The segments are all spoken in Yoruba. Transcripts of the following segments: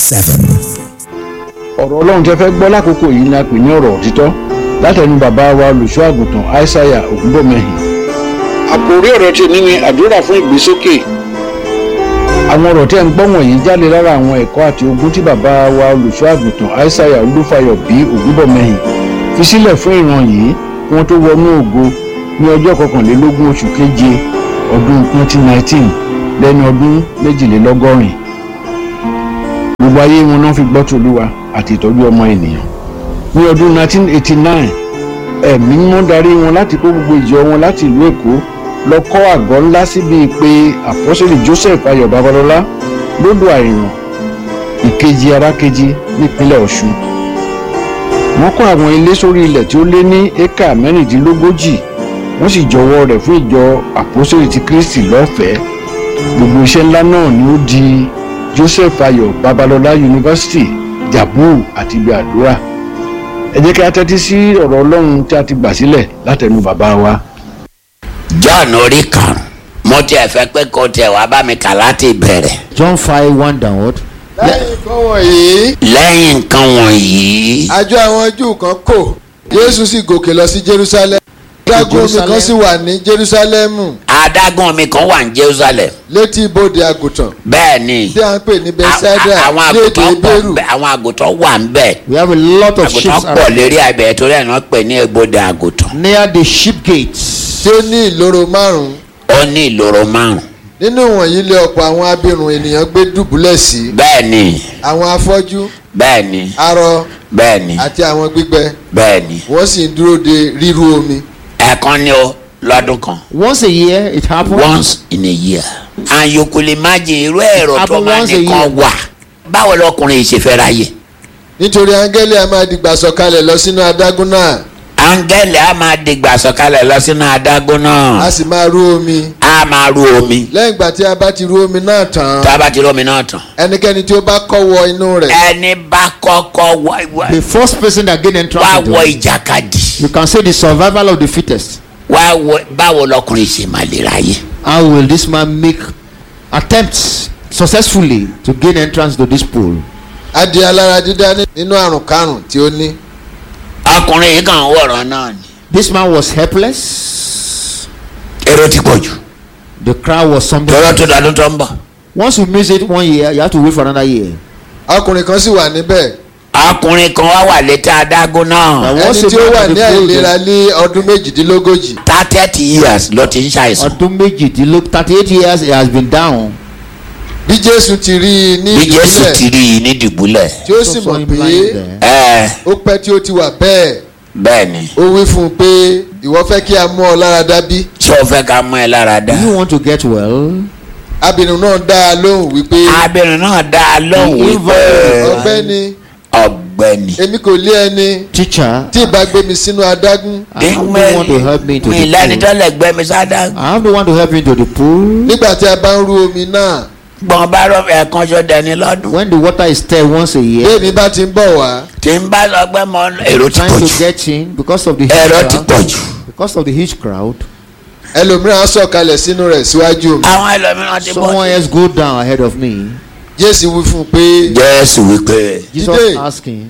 seven. ọ̀rọ̀ ọlọ́run tẹ́ fẹ́ gbọ́ lákòókò yìí ni a pè ní ọ̀rọ̀ òtítọ́ látẹnu bàbá wa olùṣọ́ àgùntàn aishaiya ògúnbọ̀mẹ́hìn. àkòrí ọ̀rọ̀ tèmi ni àdúrà fún ìgbésókè. àwọn ọ̀rọ̀ tẹ́ ń gbọ́ wọ̀nyí jáde lára àwọn ẹ̀kọ́ àti ogun tí bàbá wa olùṣọ́ àgùntàn aishaiya olúfayọ bí ògúnbọ̀mẹ́hìn fi sílẹ̀ fún ìran yìí kí wọ́n tó wọnú ògo ní ọjọ́ kọkànlélógún oṣù keje ọdún 2019 lẹ́ni ọdún méjìlélọ́gọ́rin gbogbo ayé wọn náà fi gbọ́ tòlúwa àti ìtọ́jú ọmọ ènìyàn. ní ọdún 1989 ẹ̀mí mímọ́ darí wọn láti kó gbogbo ìjọ wọn láti ìlú èkó lọ kọ́ àgọ́ ńlá síbi pé àpọ́sẹ̀lì joseph ayọ̀ babalọ́lá lódò àìràn ìkejì arákejì nípínlẹ̀ ọ̀ṣun. wọ́n kọ́ àwọn ilé sórí ilẹ̀ tí ó lé ní éka mẹ́rìndínlógójì wọ́n sì jọwọ́ rẹ̀ fún ìjọ àpọ́sẹ̀lì ti kristi lọ́fẹ̀ẹ́ gbogbo iṣẹ́ ńlá náà ni ó di joseph ayọ̀ babalọ́lá yunifásitì jabu àti ibi àdúrà ẹ jẹ́ kí a tẹ́tí sí ọ̀rọ̀ ọlọ́run tí a ti gbà sílẹ̀ látẹnu bàbá wa. john orí kan mo tiẹ̀ fẹ́ pé kó tiẹ̀ wá bá mi kà láti bẹ̀rẹ̀. John 5 1 downward. lẹ́yìn nǹkan wọ̀nyí lẹ́yìn nǹkan wọ̀nyí àjọ àwọn júù kan kò jésù sì gòkè lọ sí jerusalem adágún omi kan sì wà ní jerusalemu adágún omi kan wà ní jerusalem létí ibodè àgùntàn bẹ́ẹ̀ ni tí a ń pè ní a- bethsaida a- àwọn ní èdè àgùntàn pọ̀ ebéèrù ńbẹ̀, àwọn àgùntàn wà ń bẹ̀ We have a lot of sheep àgùntàn pọ̀ lérí abẹ́ torí ẹ̀ náà pè ní ebodè àgùntàn near the sheep gates. tí ó ní ìloro márùn-ún ó ní ìloro márùn nínú wọ̀nyí lé ọ̀pọ̀ àwọn abirùn ènìyàn gbé dùbúlẹ̀ sí bẹ́ẹ̀ ni àwọn afọ́jú bẹ́ẹ̀ ni arọ bẹ́ẹ̀ ni àti àwọn gbígbẹ bẹ́ẹ̀ ni wọ́n sì ń dúró de ríru omi ẹ̀ẹ̀kan ni ó lọ́dún kan Once a year it happens. once in a year and you could imagine irú ẹ̀rọ tó Happen máa once a nìkan year. wà báwo lọkùnrin yìí ṣe fẹ́ ráyè nítorí áńgẹ́lì a máa dìgbà sọ̀kalẹ̀ lọ sínú adágún náà áńgẹ́lì á máa dìgbà sọ̀kalẹ̀ lọ sínú adágún náà a sì máa rú omi á máa ru omi lẹ́yìn ìgbà tí a bá ti rú omi náà tán tá a bá ti rí omi náà tán ẹnikẹ́ni tí ó bá kọ́ wọ inú rẹ̀ ẹni bá kọ́kọ́ wá wá- The first person that gain entrance wá into wọ it, ìjàkadì you can say the survival of the fittest. wá wọ báwo lọkùnrin ṣe máa lè ráyè How will this man make attempts successfully to gain entrance to this pool? á di alára dídá ní- nínú àrùn karùn tí ó ní ọkùnrin yìí kàn ń wọ̀rọ̀ náà ni This man was helpless. èrò ti pọ̀ jù The crowd was something. tọ́lọ́ tó dọdún tó ń bọ̀ Once you miss it one year, you have to wait for another year. ọkùnrin kan sì wà níbẹ̀ ọkùnrin kan wá wà létí adágún náà Now, ẹni once a tí ó man wà of ní the pool, àìlera ní ọdún méjìdínlógójì thirty years ló ti ń ṣàìsàn ọdún méjìdínlógún thirty eight years he has been down. bí jésù ti rí i ní bí jésù ìdílé ti rí i ní dìbúlẹ̀ tí ó sì So mọ̀ saw him pé lying there. ẹ ó pẹ́ tí ó ti wà bẹ́ẹ̀ bẹ́ẹ̀ ni ó wí fún un pé ìwọ fẹ́ kí a mú ọ lára dá bí ṣé o fẹ́ ká mú ẹ lára dá Do you want to get well? abìnrin náà dá a lóhùn wípé abìnrin náà dá a lóhùn wípé ọ̀gbẹ́ni ọ̀gbẹ́ni èmi kò lé ẹni Teacher, tí ì bá gbé mi sínú adágún I have no one to help me to mi the lẹ́ni tó pool. lè gbé mi sádá I have no one to help me to the pool. nígbà tí a bá ń rú omi náà gbọ̀n bá rọ ẹ̀kan ṣọ dẹni lọ́dún When the water is stirred once a bí year, èmi bá ti ń bọ̀ wá tí n bá sọ pé mo èrò ti pọ̀ trying to jù get in because of the huge èrò ti crowd, pọ̀ jù because of the huge crowd, ẹlòmíràn á sọ̀kalẹ̀ sínú rẹ̀ síwájú mi àwọn ẹlòmíràn ti pọ̀ someone jù. else go down ahead of me. jésù wí fún un pé jésù wípé Jesus Dìde. asking,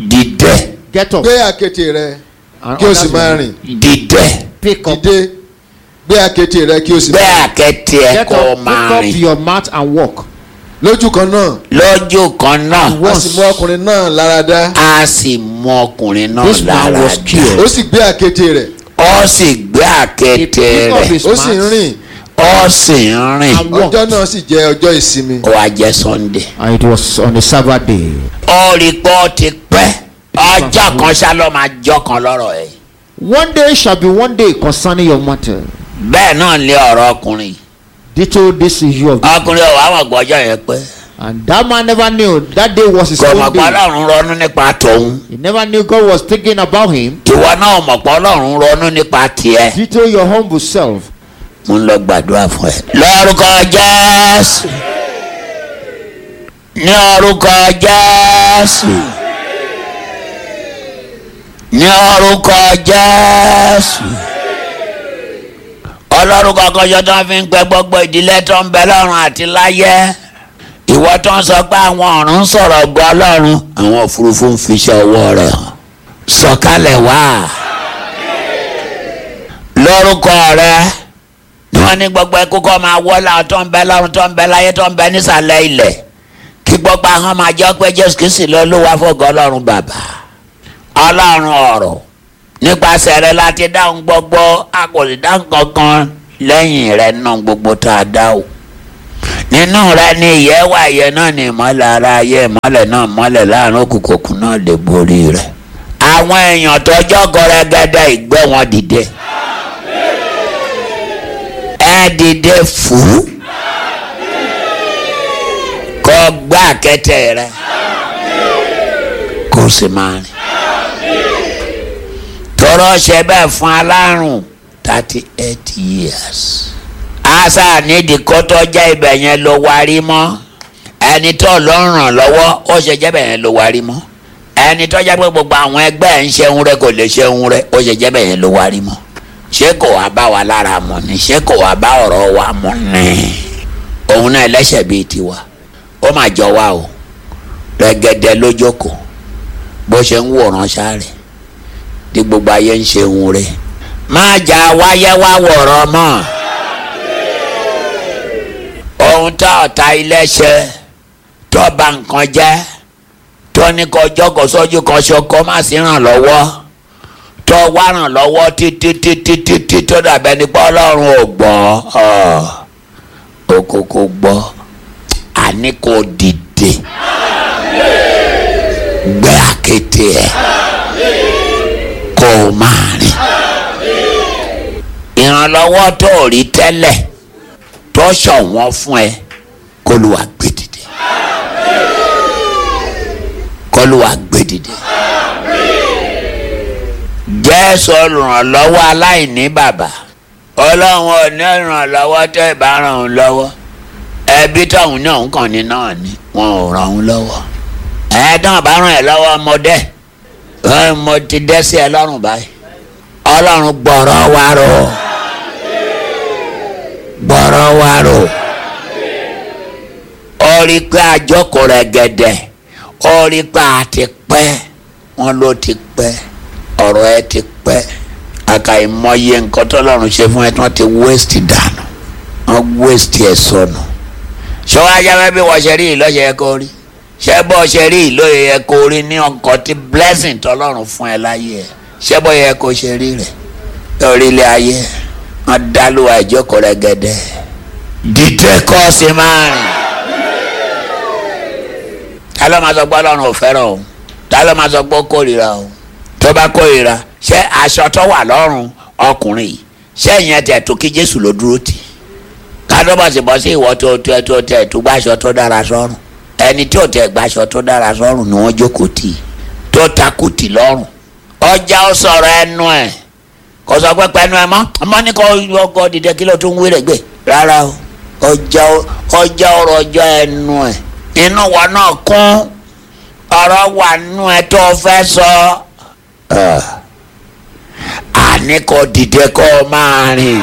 dìde get up gbé àkéte rẹ and kí o sì others máa will rìn dìde pick up, dìde gbé àkéte rẹ kí o sì bẹ́ẹ̀ máa rìn àkẹ́tì ẹ̀ get kó up, máa pick up rìn your mat and walk. lójú kan náà lójú kan náà a sì mú ọkùnrin náà lára dá a sì mú ọkùnrin náà This man lára was dá cured. ó sì gbé àkéte rẹ̀ ó sì gbé He àkẹ́tì picked up rẹ̀ his ó sì ń mat rìn ó sì ń rìn and walked. ọjọ́ náà sì jẹ́ ọjọ́ ìsinmi ó wá jẹ́ sunday. And it was on a Sabbath day. ó rí pé ó ti pẹ́ ọjọ́ kan ṣá ló máa jọ́ kan lọ́rọ̀ ẹ̀. One day shall be one day concerning your matter. bẹ́ẹ̀ náà lé ọ̀rọ̀ ọkùnrin Ditto this issue of ọkùnrin ò wá mọ̀ gbọ́jọ́ yẹn pé and that man never knew that day was his kò mọ̀ own pé day. ọlọ́run ronú nípa tòun He never knew God was thinking about him. tiwọn náà mọ̀ pé ọlọ́run ronú nípa tiẹ̀. Ditto your humble self. mo ń lọ gbàdúrà fún ẹ. lórúkọ jésù ní orúkọ jésù ní orúkọ jésù ọlọ́run kankan yọ tó ń fi ń pẹ́ gbogbo ìdílé tó ń bẹ lọ́run àti láyé ìwọ tó ń sọ pé àwọn ọ̀run ń sọ̀rọ̀ gbọ́ ọlọ́run àwọn òfurufú ń fiṣẹ́ ọwọ́ rẹ̀ hàn sọ̀kalẹ̀ wá lórúkọ rẹ ni wọ́n ní gbogbo ẹkú kọ́ máa wọ́lá tó ń bẹ lọ́run tó ń bẹ láyé tó ń bẹ nísàlẹ̀ ilẹ̀ kí gbogbo àwọn máa jẹ́ pé jésù kìí lọ ló wá fọ́gọ́ ọlọ́run bàbá ọlọ́run ọ̀rọ̀ nípasẹ̀ rẹ láti dáhùn gbogbo a kò sì dáhùn kankan lẹ́yìn rẹ náà gbogbo tá a dá o nínú rẹ ni ìyẹ́ wà ìyẹ́ náà ni ìmọ́lẹ̀ ara ayé ìmọ́lẹ̀ náà mọ́lẹ̀ láàrin òkùnkùn òkun náà lè borí rẹ àwọn èèyàn tọjọ́ gọrẹgẹdẹ ìgbẹ́ wọn dìde ẹ dìde fún kó gbá kẹtẹ rẹ kó sì máa rìn tọrọ ṣe bẹ́ẹ̀ fún alárùn thirty eight years asa nídìí kótó jẹ́ ibẹ̀ yẹn ló wárí mọ́ ẹni tó ló ń ràn lọ́wọ́ ó ṣe jẹ́ ibẹ̀ yẹn ló wárí mọ́ ẹni tó jẹ́ pé gbogbo àwọn ẹgbẹ́ ẹ̀ ń ṣeun rẹ kò lè ṣeun rẹ ó ṣe jẹ́ ibẹ̀ yẹn ló wárí mọ́ ṣé kò wá bá wa lára mu ni ṣé kò wá bá ọ̀rọ̀ wa mu ni òun náà ẹlẹ́ṣẹ̀ bíi tiwa ó mà jọ wa o rẹ́gẹ́dẹ́ lójókòó bó ṣe ń wòran sáré tí gbogbo ayé ń ṣe ohun rẹ̀ má jà wáyé wá wọ̀rọ̀ mọ́ ohun tá ọ̀tá ilé ṣe tó bà nǹkan jẹ́ tó ní kọjọ́ kó sójú kan ṣoko má sí ràn lọ́wọ́ tó wá ràn lọ́wọ́ títí títí títí tó dàbẹ́ ní pé ọlọ́run ò gbọ́ òkòkò gbọ́ àní kò dìde gbé àkété ẹ̀ kó o máa rìn ìrànlọ́wọ́ tó o rí tẹ́lẹ̀ tó ṣọ̀wọ́n fún ẹ kó ló wá gbé dìde kó ló wá gbé dìde jésù olùrànlọ́wọ́ aláìní bàbá ọlọ́run ò ní ìrànlọ́wọ́ tẹ́ ẹ bá ràn án lọ́wọ́ ẹbí tóun náà ń kàn ní náà ni wọn ò ràn án lọ́wọ́ ẹ̀ẹ́dán bá ràn ẹ́ lọ́wọ́ ọmọdé mo ti dẹ́ sí ẹ lọ́rùn báyìí ọlọ́run gbọ́rọ̀ wa rò gbọ́rọ̀ wa rò ó rí pé àjọkò rẹ̀ gẹ̀dẹ̀ ó rí pé a ti pẹ́ wọn ló ti pẹ́ ọ̀rọ̀ ẹ ti pẹ́ àkàìmọye nǹkan tọ́lọ́run ṣe fún ẹ tí wọ́n ti waste dànù wọ́n waste ẹ̀ sọnù ṣọwọ́ ajá mẹ́bí wọ́n ṣe rí ìlọ́ṣẹ̀ ẹ kó rí ṣé bọ́ ṣe rí ìlóye yẹ kó rí ní ọkọ̀ tí blessing tọ́lọ́run fún ẹ láyé ẹ ṣé bọ́ yẹ kó ṣe rí rẹ̀ lórílẹ̀ ayé wọn dálúwa ìjókòó rẹ̀ gẹ́dẹ́ dídé kọ́ sí máa rìn ta ló máa sọ pé ọlọ́run ò fẹ́ràn o ta ló máa sọ pé ó kórìíra o tó bá kórìíra ṣé aṣọ tó wà lọ́rùn ọkùnrin yìí ṣé ìyẹn tẹ̀ tó kí jésù ló dúró tì kádọ́bọ̀sì bọ́ sí ìwọ tó tó tó tẹ̀ tó gbàṣọ tó dára sọ́rùn ẹni tí ò tẹ gbaṣọ tó dára sọ́rùn ni wọ́n jókòó tì tó takú tì lọ́rùn ọjà ó sọ̀rọ̀ ẹnu ẹ̀ kò sọ pé pẹ́ẹ́nu ẹ̀ mọ́ ọmọ ní kò ọkọ̀ dìde kí ló tún wí rẹ̀ gbé rárá o ọjà ọjà ọ̀rọ̀ ọjọ́ ẹnu ẹ̀ inú wa náà kún ọ̀rọ̀ wà nù ẹ̀ tó fẹ́ sọ àní kò dìde kó o máa rìn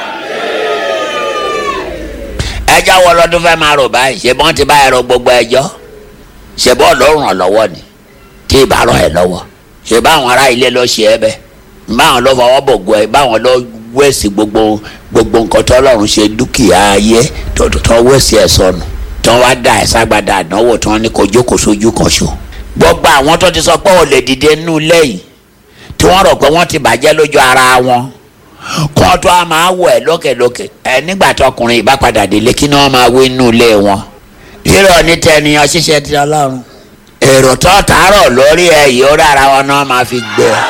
ẹjọ́ wọ lọ́dún fẹ́ máa rò báyìí ṣe bọ́n ti bá ẹ̀rọ gbogbo ẹjọ́ ṣe bọ́ ló ràn lọ́wọ́ ni tí ì bá ràn ẹ́ lọ́wọ́ ṣe báwọn ará ilé ló ṣe ẹ bẹ́ẹ̀ báwọn ló fọwọ́ bògo ẹ báwọn ló wẹ̀sì gbogbo gbogbo nǹkan tó lọ́run ṣe dúkìá ayé tó tó wẹ̀sì ẹ̀ sọnù tí wọ́n wá dá ẹ̀ ságbádá àdánwò tí wọ́n ní kó jókòó sójú kan ṣo gbogbo àwọn tó ti sọ pé ò lè dìde nínú ilé yìí tí wọ́n rò pé wọ́n ti bàjẹ́ lójú ara wọn kọ́ tó a máa wọ̀ ẹ́ lókèlókè ẹ nígbà tó ọkùnrin ìbá padà délé kí ni wọ́n máa wí nínú ilé wọn. rírọ̀ ní tẹniyàn ṣiṣẹ́ ti ọlọ́run èrò tó tààrọ̀ lórí ẹ yìí ó rárá wọn náà máa fi gbé ẹ.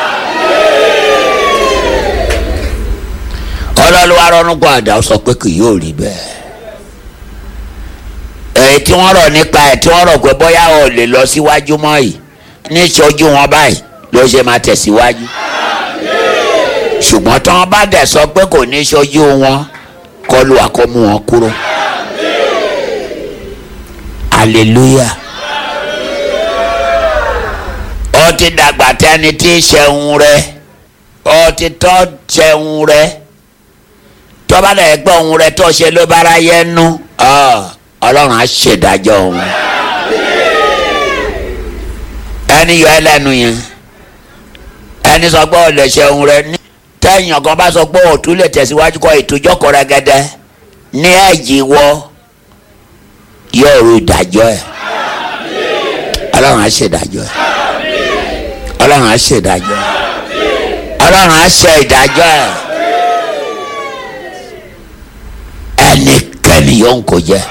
ọlọ́lùwà rọ́nùkọ́ àdá sọ pé kì yóò rí bẹ́ẹ̀. èyí tí wọ́n rọ̀ nípa ẹ̀ tí wọ́n rọ̀ pé bóyá ò lè lọ síwájú mọ́ yìí ní ìṣojú wọn báyìí ló ṣe máa tẹ̀síwájú ṣùgbọ́n tí wọ́n bá dẹ̀ sọ pé kò ní ṣojú wọn kọlu àkómú wọn kúrò. hallelujah. ó ti dàgbà tẹ́ni tí í ṣẹun rẹ ó ti tọ́ ṣẹun rẹ tó bá dẹ̀ gbọ́ ohun rẹ tó ṣe ló bára yẹ nú ọlọ́run á ṣèdájọ́ wọn ẹni yọ ẹlẹ́nu yẹn ẹni sọ pé ọ̀lẹ̀ ṣẹun rẹ ní tẹ́yìn ọ̀kan bá sọ pé òtún lè tẹ̀síwájú kọ́ ìtújọ́kọ̀ rẹ gẹ́gẹ́ ní ẹ̀jì wọ yóò ru ìdájọ́ ẹ̀ ọlọ́run á ṣèdájọ́ ẹ̀ ọlọ́run á ṣèdájọ́ ẹ̀ ọlọ́run á ṣe ìdájọ́ ẹ̀ ẹnikẹ́ni yóò ń kó jẹ́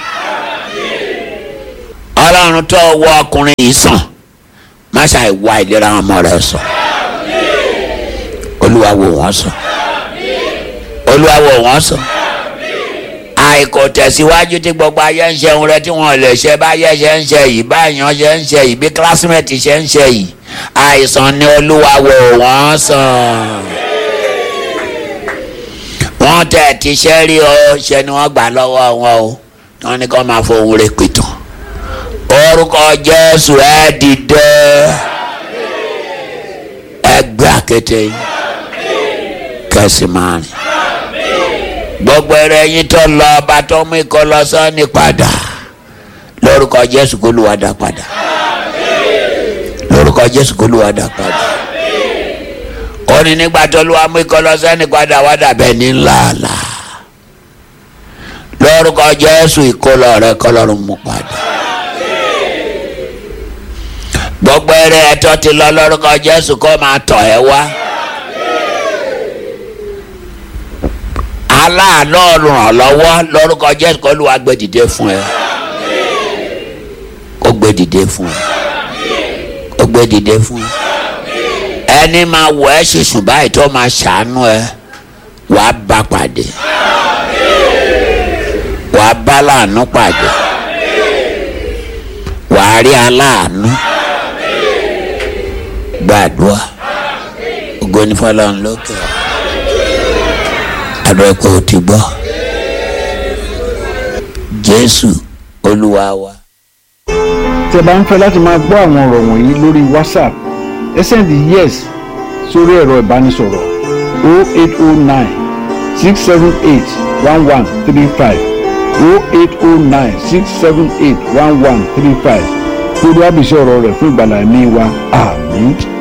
ọlọ́run tó wọ ọkùnrin yìí sàn má ṣàì wá ìlera ọmọ rẹ sàn olúwa wò wọ́n sàn olúwa wò wọ́n sàn àìkò tẹ̀síwájú tí gbogbo ayé ń ṣeun rẹ tí wọ́n lè ṣe báyé ṣe ń ṣe yìí báyàn ṣe ń ṣe yìí bí kílásímẹ̀tì ṣe ń ṣe yìí àìsàn ni olúwa wò wọ́n sàn wọ́n tẹ̀ tí ṣe rí o ṣe ni wọ́n gbà lọ́wọ́ wọn o wọ́n ní kó máa fohùn rẹ̀ pìtàn orúkọ jésù ẹ dìde ẹgbẹ́ àkété yìí kẹsì máa rìn gbogbo eré yín tó lọ ọba tó mú ikọ̀ lọ sọ́ni padà lórúkọ jésù kó lùwà dá padà lórúkọ jésù kó lùwà dá padà ó ní nígbà tó lùwà mú ikọ̀ lọ sọ́ni padà wá dàbẹ̀ ní ńláàlá lórúkọ jésù ìkólọ rẹ kọlọ́run mú padà gbogbo eré ẹ̀tọ́ ti lọ lórúkọ jésù kó máa tọ̀ ẹ́ wá. aláàánú ràn lọ́wọ́ lórúkọ jésù kó Olúwa gbé dìde fún ẹ ó gbé dìde fún ẹ ó gbé dìde fún ẹ ẹni máa wọ ẹ ṣùṣù báyìí tó máa ṣàánú ẹ wàá bá pàdé wàá bá láàánú pàdé wàá rí aláàánú gbàdúrà ògo ni fọlọ́run lókè àdúrà pé o ti gbọ́ jésù olúwa wa. tí ẹ bá ń fẹ́ láti máa gbọ́ àwọn ọ̀rọ̀ wọ̀nyí lórí whatsapp ẹ sẹ́ndì yes sórí ẹ̀rọ ìbánisọ̀rọ̀ 0809 678 1135 0809 678 1135 lórí àbísí ọ̀rọ̀ rẹ̀ fún ìgbàlá ẹ̀mí wa àmín.